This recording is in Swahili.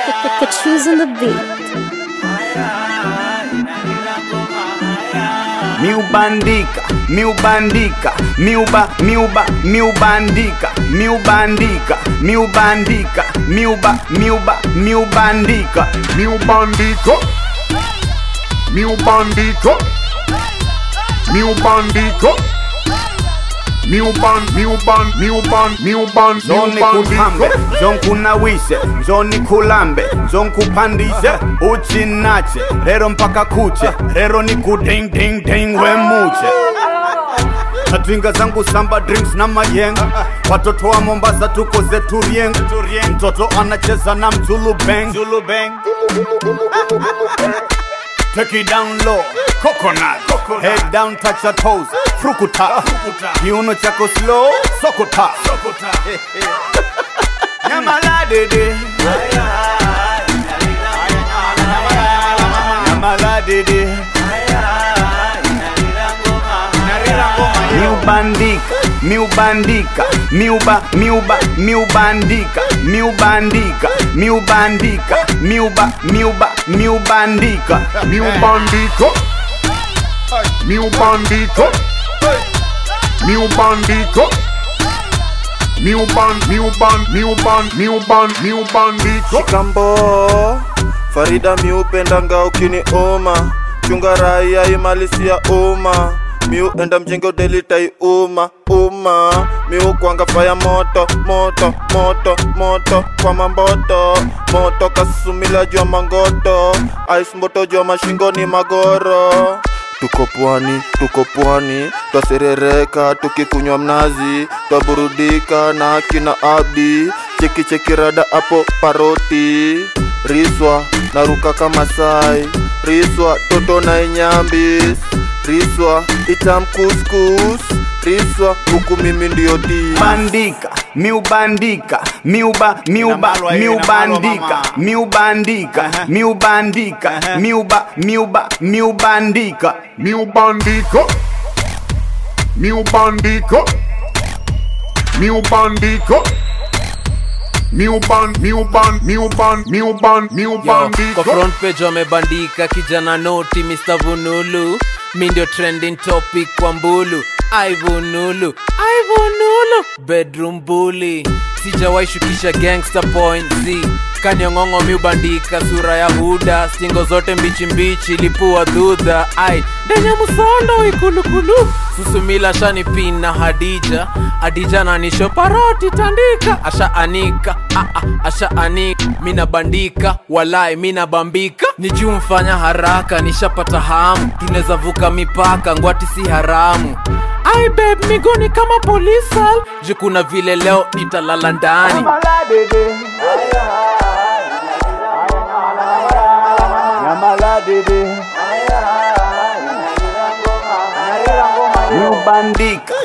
Choose on the beat. miubandika miubandika miuba miuba miubandika miubandika miubandika miuba miuba miubandika miubandiko miubandiko miubandiko miuban miuban miuban miuban Njoni kutambe, miubandiko njonkunawishe, njoni kulambe, njonkupandishe, uchinache, rero mpaka kuche, rero ni kuding ding ding wemuche. Natwinga zangu samba drinks na mayenga, watoto wa Mombasa tuko zetu rieng, mtoto anacheza na mzulu bang, Zulu bang. Take it down low, coconut, coconut. head down, touch your toes, frukuta, kiuno chako slow, sokota, sokota. Nyamaladede, nyamaladede, miubandika, miubandika, miuba, miuba, miubandika, miubandika, miubandika, miuba, miuba, miubandika. miubandiko miubandiko miubandiko miuban miuban miuban miuban miubandiko Shikambo Farida miupendanga ukiniuma chunga raia imalisia uma miu enda mjengo delitai uma uma miu kwanga faya moto moto moto moto kwa mamboto moto kasumila jua mangoto ice moto jua mashingoni magoro tuko pwani tuko pwani twaserereka tukikunywa mnazi twaburudika na kina abdi cheki cheki rada apo paroti riswa naruka kama sai riswa toto na inyambis riswa itam kuskus riswa huku mimi ndio di bandika miubandika miuba miuba Inamalwa hiyo, miubandika inamalwa, mama. miubandika Aha. miubandika Aha. miuba miuba miubandika miubandiko miubandiko miubandiko miuban miuban miuban miuban Yo, miubandiko kwa front page wamebandika kijana noti Mr. Vunulu mi ndio trending topic kwa mbulu ai Vunulu ai Vunulu bedroom bully sijawahi shukisha gangster point z kanyong'ong'o miubandika sura ya huda stingo zote mbichi mbichi lipua dhudha ai ndenye msondo ikulukulu susumila shanipina hadija hadija nanisho paroti tandika asha anika ah, ah, asha anika mina bandika walai mina bambika ni juu mfanya haraka nishapata hamu tunaweza vuka mipaka ngwati si haramu ai babe miguni kama polisal juu kuna vile leo nitalala ndani miubandika